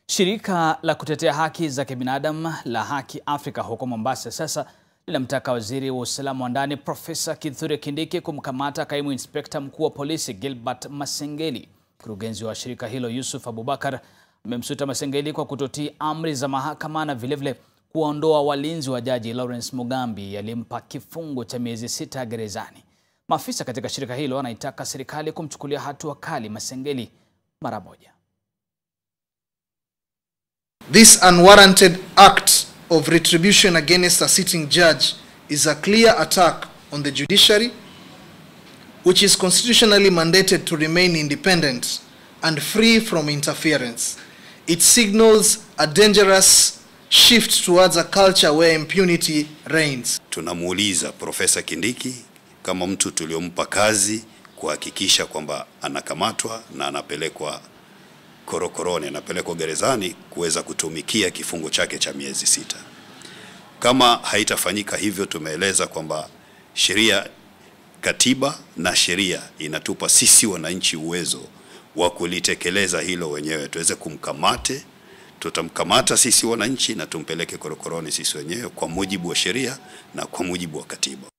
Shirika la kutetea haki za kibinadamu la Haki Afrika huko Mombasa sasa linamtaka waziri wa usalama wa ndani Profesa Kithure Kindiki kumkamata kaimu inspekta mkuu wa polisi Gilbert Masengeli. Mkurugenzi wa shirika hilo Yusuf Abubakar amemsuta Masengeli kwa kutotii amri za mahakama na vilevile kuwaondoa walinzi wa jaji Lawrence Mugambi aliyempa kifungo cha miezi sita gerezani. Maafisa katika shirika hilo wanaitaka serikali kumchukulia hatua kali Masengeli mara moja. This unwarranted act of retribution against a sitting judge is a clear attack on the judiciary, which is constitutionally mandated to remain independent and free from interference. It signals a dangerous shift towards a culture where impunity reigns. Tunamuuliza Profesa Kindiki kama mtu tuliompa kazi kuhakikisha kwamba anakamatwa na anapelekwa korokoroni, anapelekwa gerezani kuweza kutumikia kifungo chake cha miezi sita. Kama haitafanyika hivyo, tumeeleza kwamba sheria, katiba na sheria inatupa sisi wananchi uwezo wa kulitekeleza hilo wenyewe, tuweze kumkamate tutamkamata sisi wananchi na tumpeleke korokoroni sisi wenyewe kwa mujibu wa sheria na kwa mujibu wa katiba.